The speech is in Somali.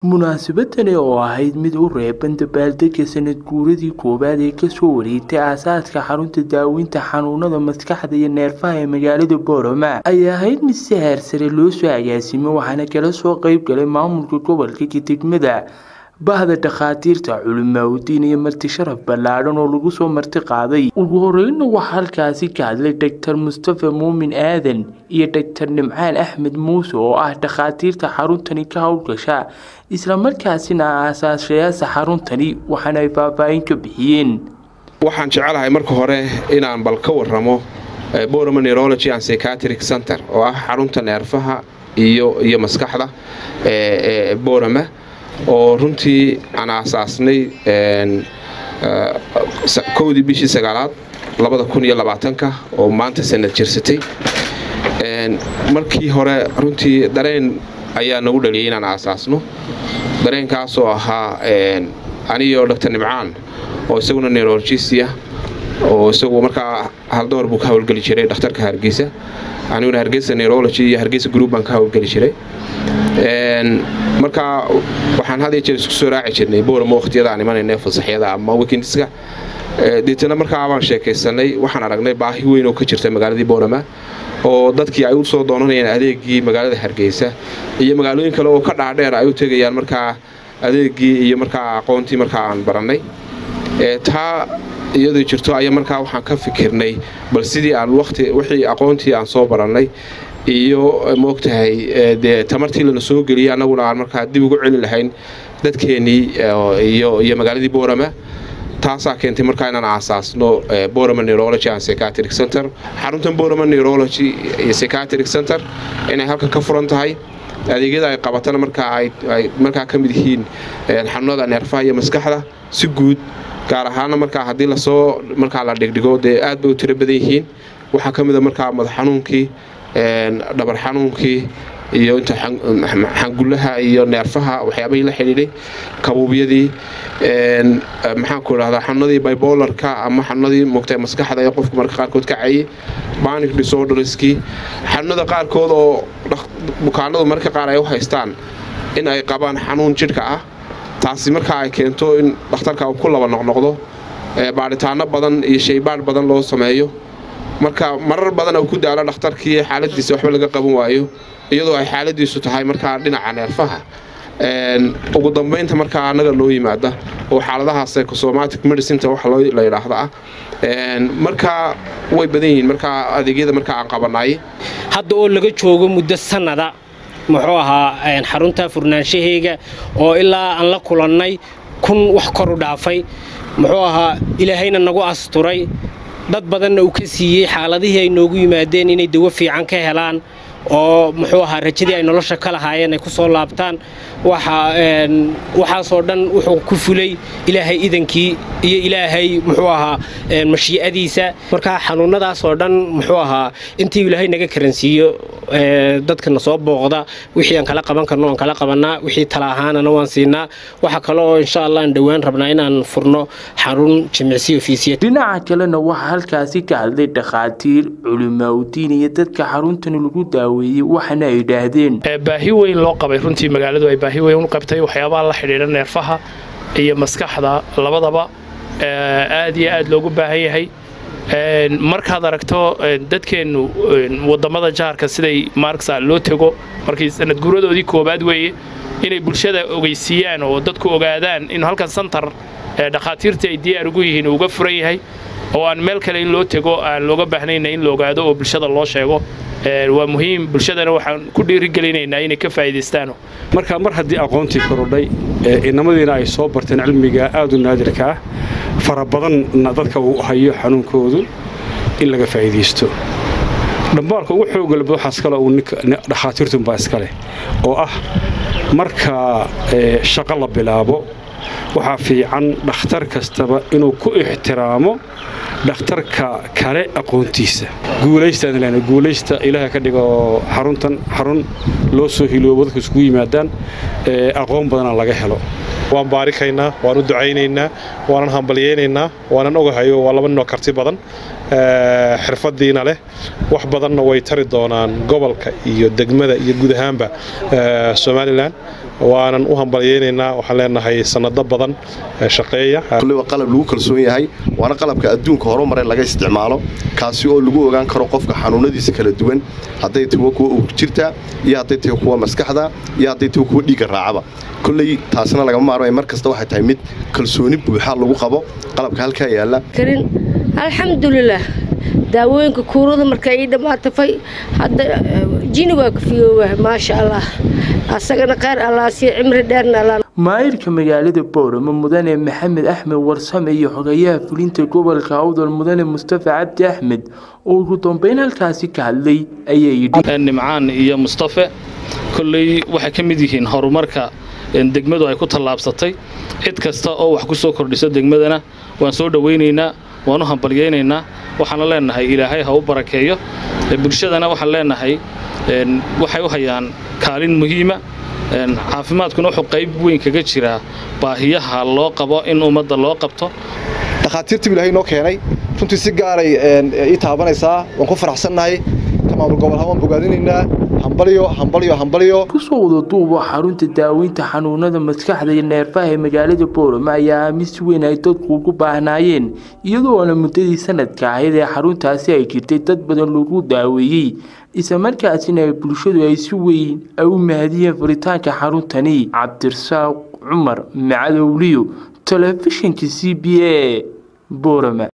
munaasabadani oo ahayd mid u reeban dabaaldega sanad guuradii koowaad ee kasoo wareegtay aasaaska xarunta daaweynta xanuunada maskaxda iyo neerfaha ee magaalada boorama ayay ahayd mid si heer sare loo soo agaasimay waxaana kala soo qeyb galay maamulka gobolka iyo degmada bahda dhakhaatiirta culimaawidiin iyo marti sharaf ballaadhan oo lagu soo marti qaaday ugu horeyna waxaa halkaasi ka hadlay doctor mustafa muumin aadan iyo doctor nimcaan axmed muuse oo ah dhakhaatiirta xaruntani ka howlgasha islamarkaasina aasaashayaasha xaruntani waxaana ay faahfaahin ka bixiyeen waxaan jecelahay marka hore inaan bal ka waramo borama neurology and psychiatric center oo ah xarunta neerfaha iyo iyo maskaxda ee borama oo runtii aan aasaasnay kowdii bishii sagaalaad labada kun iyo labaatanka oo maanta sanad jirsatay markii hore runtii dareen ayaa nagu dhaliyay inaan aasaasno dareenkaasoo ahaa anigoo doctor nimcaan oo isaguna neurologisia oo isagu markaa haldoor buu ka howlgeli jiray dhakhtarka hargeysa aniguna hargeysa neurology iyo hargeysa group baan ka howlgeli jiray markaa waxaan had iyo jeer isku soo raaci jirnay boorama wakhtiyada aan imanayna fasaxyada ama wekendiska deetana markaa baan sheekaysanay waxaan aragnay baahi weyn oo ka jirta magaaladii boorama oo dadkii ay u soo doonanayeen adeegii magaalada hargeysa iyo magaalooyin kale oo ka dhaadheer ay u tegayaan markaa adeegii iyo markaa aqoontii markaa aan barannay taa iyadoo jirto ayaa markaa waxaan ka fikirnay bal sidii aan wati wixii aqoontii aan soo barannay iyo maogtahay dee tamartii lana soo geliyay annaguna aan markaa dib ugu celi lahayn dadkeennii iyo magaaladii boorama taasaa keentay markaa inaan aasaasno borama neurology and psychiatric center xaruntan borama neurology iyo psychiatric center inay halkan ka furan tahay adeegyada ay qabatana markaa ay markaa ka mid yihiin xanuunada neerfaha iyo maskaxda si guud gaar ahaana markaa haddii lasoo markaa la dhigdhigo dee aad bay u tiro badan yihiin waxaa ka mida markaa madax xanuunkii dhabar xanuunkii iyo inta xangullaha iyo neerfaha waxyaabahii la xidhiidhay kabuubyadii maxaanku idhahdaa xanuunadii bibolarka ama xanuunadii mugtay maskaxda ee qofku marka qaarkood ka cayay banic disorderskii xanuunada qaarkood oo bukaanadu marka qaar ay u haystaan in ay qabaan xanuun jidhka ah taasi markaa ay keento in dhakhtarka uu ku laba noqnoqdo baadhitaano badan iyo shaybaadh badan loo sameeyo marka marar badan uu ku daalo dhakhtarkii xaaladiisa waxba laga qaban waayo iyadoo ay xaaladiisu tahay markaa dhinaca neerfaha ugu dambaynta markaa annaga loo yimaada oo xaaladaha psychosomatic medicinta wax la yidhaahda ah markaa way badan yihiin markaa adeegyada markaa aan qabanay hadda oo laga joogo muddo sannada muxuu ahaa xarunta furnaanshaheega oo ilaa aan la kulannay kun wax kor u dhaafay muxuu ahaa ilaahayna nagu asturay dad badanna uu ka siiyey xaaladihii ay noogu yimaadeen inay dawo fiican ka helaan oo muxuu ahaa rajadii ay nolosha ka lahaayeen ay ku soo laabtaan waxaasoo dhan wuxuu ku fulay ilaahay idankii iyo ilaahay muxuu ahaa mashii'adiisa markaa xanuunnadaasoo dhan muxuu ahaa intii ilaahay naga karansiiyo dadkana soo booqda wixii aan kala qaban karno aan kala qabannaa wixii tala ahaanana waan siinaa waxa kale oo insha allah aan dhowaan rabnaa inaan furno xarun jimicsi ofiisiyad dhinaca kalena waxaa halkaasi ka hadlay dhakhaatiir culimaawdiin iyo dadka xaruntani lagu daaweeyey waxaana ay yidhaahdeen baahi weyn loo qabay runtii magaaladu ay baahi weyn u qabtay waxyaabaha la xidhiidha neerfaha iyo maskaxda labadaba aad iyo aad loogu baahan yahay markaad aragto dadkeennu wadamada jaarka siday maarksa loo tego markii sanad guuradoodii koobaad weeye inay bulshada ogeysiiyaan oo dadku ogaadaan in halkan santar dhakhaatiirta ay diyaar ugu yihiin uga furan yahay oo aan meel kale in loo tego aan looga baahnayna in la ogaado oo bulshada loo sheego waa muhiim bulshadana waxaan ku dhiirigelinaynaa inay ka faa'iidaystaano marka mar haddii aqoontii korodhay inamadiina ay soo barteen cilmiga aad u naadirka ah fara badanna dadka uu hayo xanuunkoodu in laga faa'iidaysto dhambaalka ugu xoogalba waxaas kale uu dhakhaatiirtunbaa iskaleh oo ah marka shaqo la bilaabo waxaa fiican dhakhtar kastaba inuu ku ixtiraamo dhakhtarka kale aqoontiisa guulaystaan guulaysta ilaaha ka dhigo xaruntan xarun loo soo hiloobo dadku iskugu yimaadaan aqoon badana laga helo waan baarikaynaa waan u ducaynaynaa waanan hambalyaynaynaa waanan ogahayo waa laba ninoo karti badan xirfadiina leh wax badanna way tari doonaan gobolka iyo degmada iyo guud ahaanba somalilan waanan u hambalyeynaynaa waxaan leenahay sanado badan shaqeeya kulli waa qalab lagu kalsoon yahay waana qalabka adduunka horumare laga isticmaalo kaasi oo lagu ogaan karo qofka xanuunadiisa kala duwan hadday tahay kuwa uurjirta iyo hadday tahay kuwa maskaxda iyo hadday tahay kuwa dhiigga raacaba kolley taasna lagama maarmay mar kasta waxay tahay mid kalsooni buuxa lagu qabo qalabka halkaa yaalla karin alxamdulilah daawooyinka kuurada markaa ii dhammaatafay hadda jini waa kafiyooba maasha allah asagana kheyr allaasiyo cimri dheerna alla maayirka magaalada boorama mudane maxamed axmed warsame iyo xogayaha fulinta gobolka awdal mudane mustafa cabdi axmed oo ugu dambeyn halkaasi ka hadlay ayaa yidhi nimcaan iyo mustafe kolley waxay ka mid yihiin horumarka degmadu ay ku tallaabsatay cid kasta oo wax ku soo kordhisa degmadana waan soo dhowaynaynaa waan u hambalyaynaynaa waxaana leenahay ilaahay ha u barakeeyo bulshadana waxaan leenahay waxay u hayaan kaalin muhiima caafimaadkuna wuxuu qayb weyn kaga jiraa baahiyaha loo qabo in ummadda loo qabto dhakhaatiirtii ilaahay noo keenay runtii si gaaray ii taabanaysaa waan ku faraxsannahay ka maamul gobol ahaan waan bogaadinaynaa hambalyo hambalyo hambalyo kusoo wada duuba xarunta daaweynta xanuunada maskaxda iyo neerfaha ee magaalada boorama ayaa aamin si weyn ay dadku ugu baahnaayeen iyadoona muddadii sanadka ahayd ee xaruntaasi ay jirtay dad badan lagu daaweeyey islamarkaasina bulshadu ay si weyn ay u mahadiyeen furitaanka xaruntani cabdirasaaq cumar macadowliyo telefishinka c b a boorama